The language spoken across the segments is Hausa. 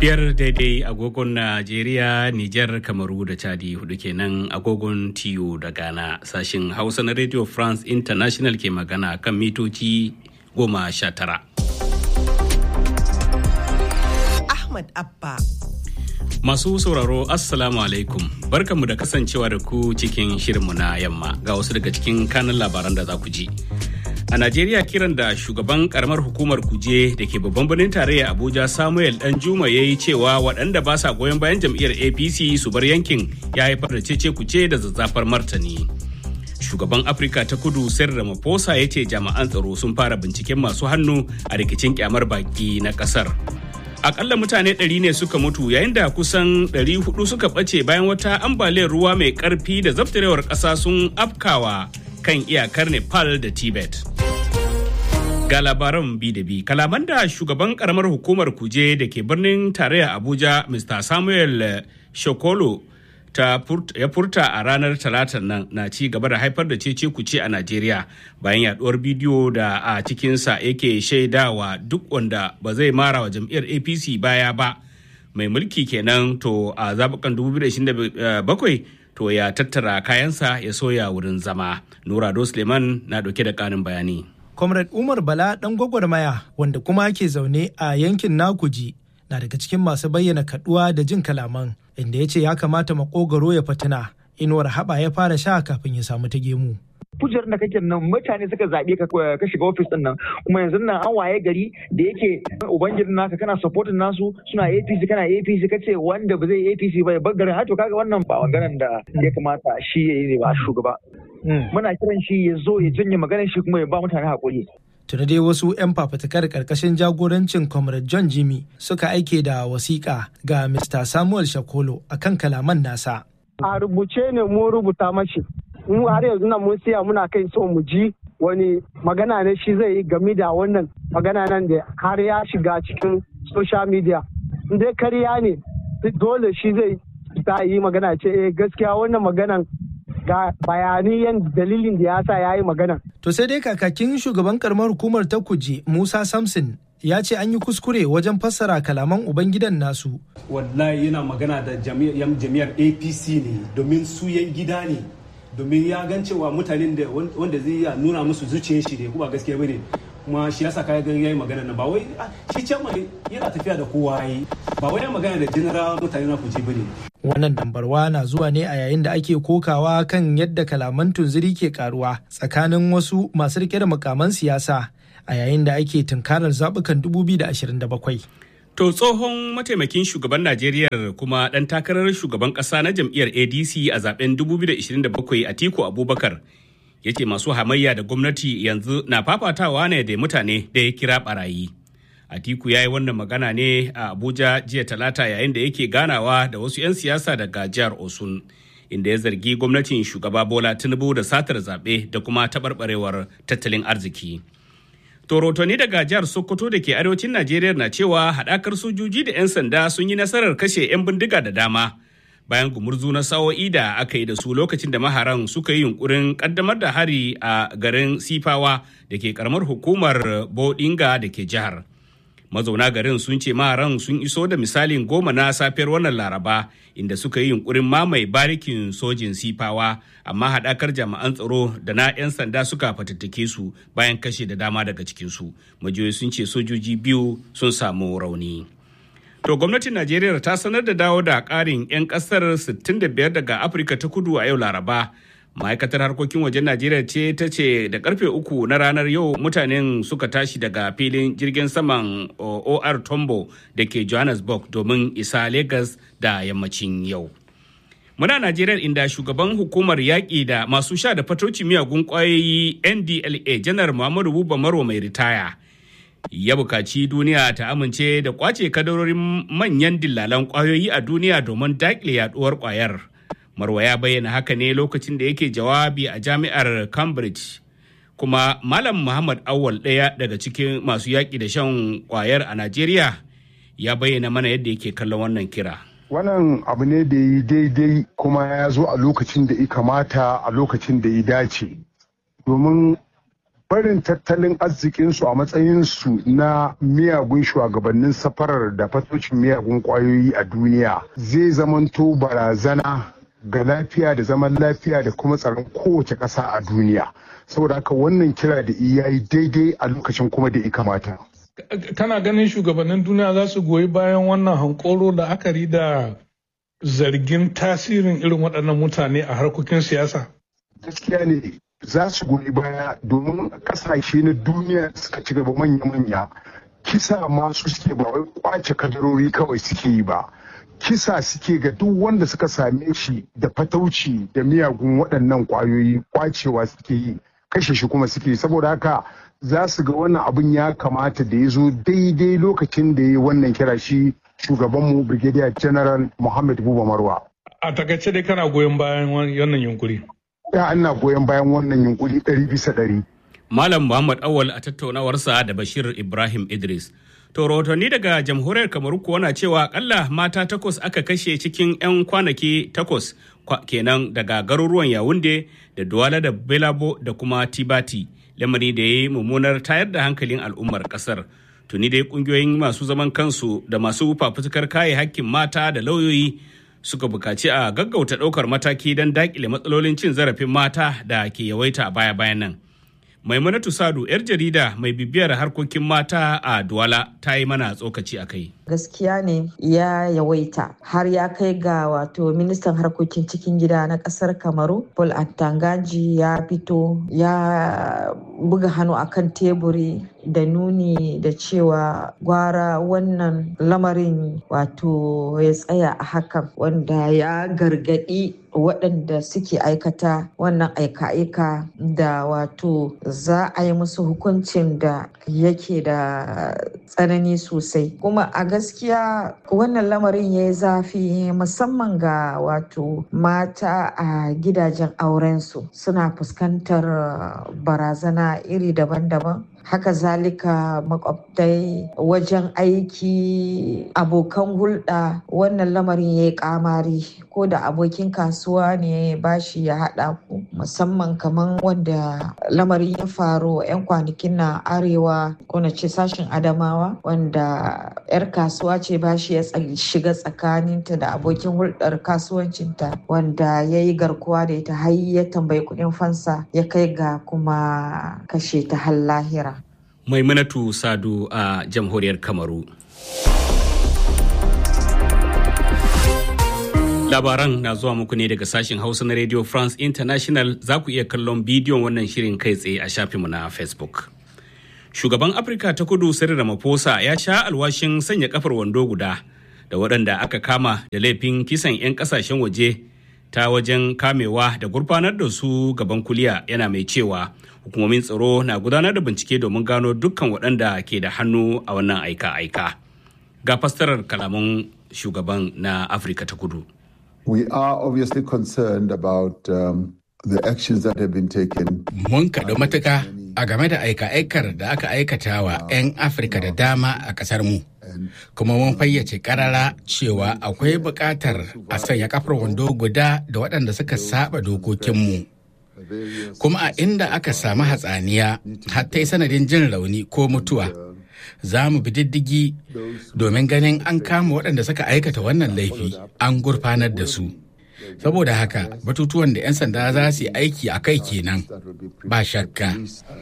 biyar daidai agogon Najeriya, Nijar, Kamaru da Chadi hudu kenan agogon tiyo da Ghana sashin Hausa na Radio France International ke magana kan mitoci goma sha tara. Ahmad Abba. Masu sauraro Assalamu alaikum barkanmu da kasancewa da ku cikin shirinmu na yamma ga wasu daga cikin kanan labaran da za ku ji. A Najeriya kiran da shugaban karamar hukumar kuje da ke babban birnin tarayya Abuja Samuel Danjuma ya yi cewa waɗanda ba sa goyon bayan jam'iyyar APC su bar yankin ya haifar da cece kuce da zazzafar martani. Shugaban Afirka ta kudu Cyril Ramaphosa ya ce jami'an tsaro sun fara binciken masu hannu a rikicin kyamar baki na ƙasar. Akalla mutane ɗari ne suka mutu yayin da kusan ɗari hudu suka ɓace bayan wata ambaliyar ruwa mai ƙarfi da zaftarewar ƙasa sun afkawa kan iyakar Nepal da Tibet. Ga labaran bi da bi, kalaman da shugaban karamar hukumar kuje da ke birnin tarayya Abuja, Mr. Samuel Shokolo ta ya furta a ranar talatar nan na ci gaba da haifar da cece kuce a Najeriya bayan yaduwar bidiyo da a cikinsa yake shaidawa duk wanda ba zai mara wa jam'iyyar APC baya ba mai mulki kenan to a zabukan 2027 to ya tattara kayansa ya soya wurin zama. Nurado Suleiman na dauke da kanin bayani. Comrade Umar Bala ɗan gwagwarmaya wanda kuma ke zaune a yankin Nakuji na daga cikin masu bayyana kaduwa da jin kalaman inda ya ce ya kamata makogaro ya fatina inuwar haɓa ya fara sha kafin ya samu ta gemu. kujerar da kake nan mutane suka zaɓe ka ka shiga ofis din nan kuma yanzu nan an waye gari da yake ubangijin naka kana supporting nasu suna APC kana APC kace wanda ba zai APC ba ya bar garin to kaga wannan ba maganar da ya kamata shi ya yi ba shugaba muna kiran shi ya zo ya janye maganar shi kuma ya ba mutane hakuri tuni dai wasu 'yan fafutukar karkashin jagorancin comrade john jimmy suka aike da wasiƙa ga mr samuel shakolo akan kalaman nasa a rubuce ne mun rubuta mashi mu har yanzu nan mun siya muna kai so mu ji wani magana ne shi zai yi game da wannan magana nan da har ya shiga cikin social media dai kariya ne dole shi zai ta yi magana ce eh gaskiya wannan maganan ga bayani yan dalilin da ya sa ya yi magana. To sai dai kakakin shugaban karamar hukumar ta kuje Musa Samson ya ce an yi kuskure wajen fassara kalaman ubangidan nasu. Wallahi yana magana da jami'ar APC ne domin su yan gida ne. domin ya gan cewa mutanen da wanda zai iya nuna musu zuciyar shi ne kuma gaskiya bane kuma shi yasa kai gan yayi magana na ba wai shi can mai yana tafiya da kowa yi ba wai magana da general mutane na kuje bane wannan dambarwa na zuwa ne a yayin da ake kokawa kan yadda kalaman tunziri ke karuwa tsakanin wasu masu rike da mukaman siyasa a yayin da ake tunkarar zabukan 2027 To tsohon mataimakin shugaban Najeriya kuma ɗan takarar shugaban ƙasa na jam'iyyar ADC a zaben 2027 Atiku Abubakar ya ce masu hamayya da gwamnati yanzu na fafatawa ne da mutane da ya kira barayi. Atiku ya yi wannan magana ne a Abuja jiya talata yayin da yake ganawa da wasu 'yan siyasa daga jihar Osun. Inda ya zargi gwamnatin shugaba Bola Tinubu da satar zaɓe da kuma taɓarɓarewar tattalin arziki. Torotoni daga jihar Sokoto da ke arewacin Najeriya na cewa haɗakar sojoji da 'yan sanda sun yi nasarar kashe 'yan bindiga da dama bayan gumurzu na sa'o'i da aka yi da su lokacin da maharan suka yi yunkurin ƙaddamar da hari a garin Sifawa da ke karamar hukumar Bodinga da ke jihar. Mazauna garin sun ce maharan sun iso da misalin goma na safiyar wannan Laraba inda suka yi yunkurin mamaye barikin sojin Sifawa amma haɗakar jami'an tsaro da na 'yan sanda suka fatattake su bayan kashe da dama daga cikinsu majiyoyi sun ce sojoji biyu sun samu rauni to gwamnatin najeriya ta sanar da dawo da ƙarin 'yan ƙasar 65 daga afirka ta kudu a yau laraba ma'aikatar harkokin wajen najeriya ce ta ce da karfe uku na ranar yau mutanen suka tashi daga filin jirgin saman or tombo da ke johannesburg domin isa lagos da yammacin yau Muna Najeriya inda shugaban hukumar yaƙi da masu sha da fatoci miyagun ƙwayoyi NDLA janar Muhammadu Buba Marwa mai ritaya. Ya bukaci duniya ta amince da ƙwace kadarorin manyan dillalan ƙwayoyi a duniya domin daƙile yaɗuwar ƙwayar. Marwa ya bayyana haka ne lokacin da yake jawabi a jami'ar Cambridge. Kuma Malam Muhammad Awal ɗaya daga cikin masu yaƙi da shan ƙwayar a Najeriya ya bayyana mana yadda yake kallon wannan kira. wannan abu ne da yi daidai kuma ya zo a lokacin da ya kamata a lokacin da ya dace domin barin tattalin arzikinsu a matsayinsu na miyagun shugabannin safarar da fatocin miyagun kwayoyi a duniya zai zamanto barazana ga lafiya da zaman lafiya da kuma tsaron kowace ƙasa a duniya saboda haka wannan kira da iya yi daidai a lokacin kuma da ya kamata kana ganin shugabannin duniya za su goyi bayan wannan hankoro da akari da zargin tasirin irin waɗannan mutane a harkokin siyasa gaskiya ne za su goyi baya domin kasashe na duniya suka ci gaba manya-manya kisa masu suke ba wai kwace kadarori kawai suke yi ba kisa suke ga duk wanda suka same shi da fatauci da miyagun waɗannan kwayoyi kwacewa suke yi kashe shi kuma suke saboda haka za su ga wannan abin ya kamata da ya zo daidai lokacin da ya yi wannan kira shi shugabanmu brigadier general muhammad buba marwa a takaice dai kana goyon bayan wannan yunkuri ya ana goyon bayan wannan yunkuri ɗari bisa ɗari. Malam Muhammad Awal a tattaunawarsa da Bashir Ibrahim Idris. To rahotanni daga jamhuriyar Kamaru kuwa na cewa akalla mata takwas aka kashe cikin 'yan kwanaki takwas kenan daga garuruwan Yawunde da Duwala da Belabo da kuma Tibati. Lamari da ya yi mummunar tayar da hankalin al'ummar kasar. Tuni dai kungiyoyin masu zaman kansu da masu fafutukar kare hakkin mata da lauyoyi suka bukaci a gaggauta ɗaukar mataki don daƙile matsalolin cin zarafin mata da ke yawaita a baya-bayan nan. Maimunatu Sadu, 'yar jarida mai bibiyar harkokin mata a Duwala ta yi mana tsokaci a kai. Gaskiya ne ya yawaita har ya kai ga wato ministan harkokin cikin gida na kasar Kamaru, Paul Attangaji ya fito ya buga hannu akan teburi da nuni da cewa gwara wannan lamarin wato ya tsaya a hakan wanda ya gargadi waɗanda suke aikata wannan aika-aika da wato za a yi musu hukuncin da yake da tsanani sosai kuma a gaskiya wannan lamarin ya yi zafi musamman ga wato mata a gidajen aurensu suna fuskantar barazana iri daban-daban haka zalika makwabtai wajen aiki abokan hulɗa wannan lamarin ya yi kamari ko da abokin kasuwa ne bashi ya haɗa ku musamman kamar wanda lamarin ya faru 'yan kwanakin na arewa ko na ce sashen adamawa wanda 'yar kasuwa ce bashi ya shiga tsakaninta da abokin hulɗar kasuwancinta wanda ya yi garkuwa da ita har ya tambayi kuɗin fansa ya kai ga kuma kashe ta har lahira Maimunatu Sadu a jamhuriyar Kamaru. Labaran na zuwa muku ne daga sashen Hausa na Radio France International za ku iya kallon bidiyon wannan shirin kai tsaye a shafinmu na Facebook. Shugaban Afirka ta kudu Cyril Ramaphosa ya sha alwashin sanya kafar wando guda da waɗanda aka kama da laifin kisan 'yan ƙasashen waje ta wajen kamewa da gurfanar da su gaban kuliya yana mai cewa hukumomin tsaro na gudanar da bincike domin gano dukkan waɗanda ke da hannu a wannan aika-aika ga fassarar kalaman shugaban na afirka ta kudu we are obviously concerned about um, the actions that have been taken mun kaɗu matuka a game da aika-aikar da aka aikata wa 'yan afirka da dama a ƙasar mu kuma mun fayyace karara cewa akwai buƙatar a sanya kafar wando guda da waɗanda suka saba dokokinmu kuma a inda aka samu hatsaniya hatta yi sanadin jin rauni ko mutuwa za mu bi diddigi domin ganin an kama waɗanda suka aikata wannan laifi an gurfanar da su saboda haka batutuwan da 'yan sanda za su yi aiki a kai kenan ba shakka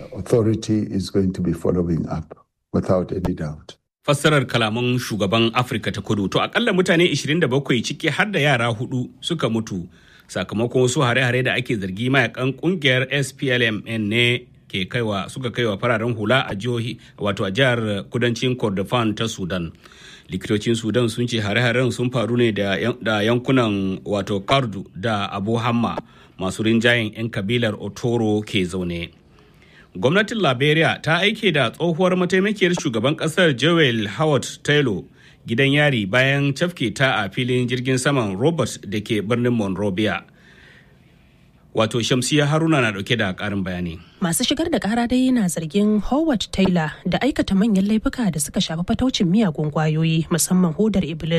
without any doubt. fassarar kalaman shugaban afirka ta kudu to akalla mutane 27 ciki har da yara hudu suka mutu sakamakon wasu hare-hare da ake zargi mayakan kungiyar splm ne ke kaiwa suka kaiwa fararen hula a jihohi wato a jihar kudancin kordofan ta sudan likitocin sudan sun ce hare-haren sun faru ne da yankunan wato kardu da abu hamma masu rinjayen 'yan kabilar otoro ke zaune gwamnatin liberia ta aike da tsohuwar mataimakiyar shugaban kasar joel howard taylor gidan yari bayan cafke ta a filin jirgin saman robert da ke birnin monrovia wato shamsiya haruna na dauke da karin bayani masu shigar da kara dai yana zargin howard taylor da aikata manyan laifuka da suka shafi fataucin miyagun kwayoyi musamman hodar iblis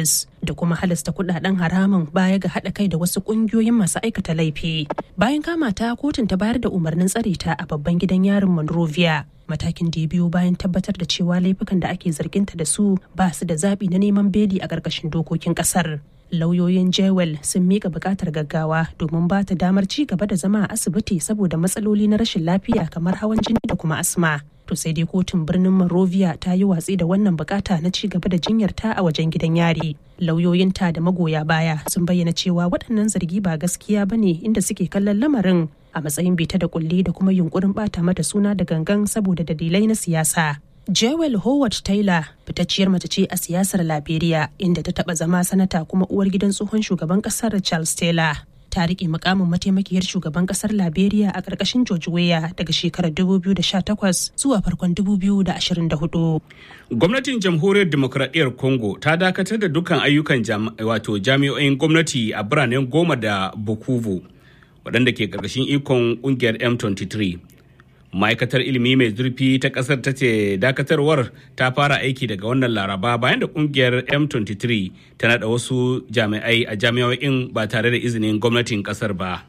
da kuma halasta kudaden haramun baya ga haɗa kai da wasu ƙungiyoyin masu aikata laifi. Bayan kama ta kotun ta bayar da umarnin tsare ta a babban gidan yarin Monrovia. Matakin da ya biyo bayan tabbatar da cewa laifukan da ake zarginta da su ba su da zaɓi na neman beli a ƙarƙashin dokokin ƙasar. Lauyoyin Jewel sun mika buƙatar gaggawa domin ba ta damar ci gaba da zama a asibiti saboda matsaloli na rashin lafiya kamar hawan jini da kuma asma. to sai dai kotun birnin Monrovia ta yi watsi da wannan bukata na ci gaba da jinyar ta a wajen gidan yari. Lauyoyinta da magoya baya sun bayyana cewa waɗannan zargi ba gaskiya ba ne inda suke kallon lamarin a matsayin bita da kulli da kuma yunkurin bata mata suna da gangan saboda dalilai na siyasa. Jewel Howard Taylor fitacciyar mace ce a siyasar Liberia inda ta taba zama sanata kuma uwar gidan tsohon shugaban kasar Charles Taylor. ta rike mukamin mataimakiyar shugaban kasar liberia a ƙarƙashin george weah daga shekarar 2018 zuwa farkon 2024 gwamnatin jamhuriyar demokradiyyar congo ta dakatar da dukkan ayyukan wato jami'o'in gwamnati a biranen goma da bukuvu waɗanda ke ƙarƙashin ikon ƙungiyar m23 ma'aikatar ilimi mai zurfi ta ƙasar ta ce dakatarwar ta fara aiki daga wannan laraba bayan da ƙungiyar m23 ta naɗa wasu jami'ai a jami'o'in ba tare da izinin gwamnatin ƙasar ba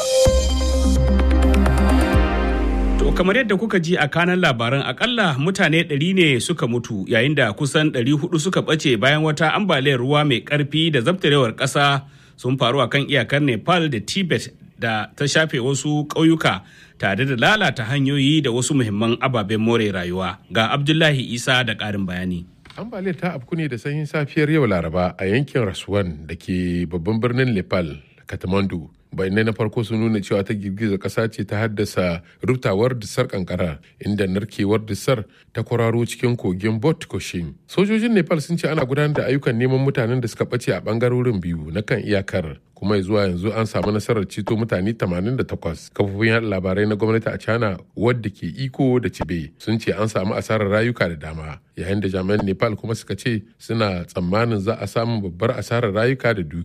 to kamar yadda kuka ji a kanan labaran akalla mutane 100 ne suka mutu yayin da kusan 400 suka ɓace bayan wata ambaliyar ruwa mai ƙarfi da zabtarewar ƙasa sun faru a kan iyakar nepal da tibet da ta shafe wasu ƙauyuka tare da lalata hanyoyi da wasu muhimman ababen more rayuwa ga abdullahi isa da ƙarin bayani ambaliyar ta afku ne da sanyin safiyar yau laraba a yankin rasuwan da ke babban birnin nepal kathmandu bayanai na farko sun nuna cewa ta girgizar kasa ce ta haddasa rubtawar disar kankara inda narkewar disar ta kwararo cikin kogin bot koshin sojojin nepal sun ce ana gudanar da ayyukan neman mutanen da suka bace a bangarorin biyu na kan iyakar kuma zuwa yanzu an samu nasarar ceto mutane 88 kafofin yada labarai na gwamnati a china wadda ke iko da cibe sun ce an samu asarar rayuka da dama yayin da jami'an nepal kuma suka ce suna tsammanin za a samu babbar asarar rayuka da dukiya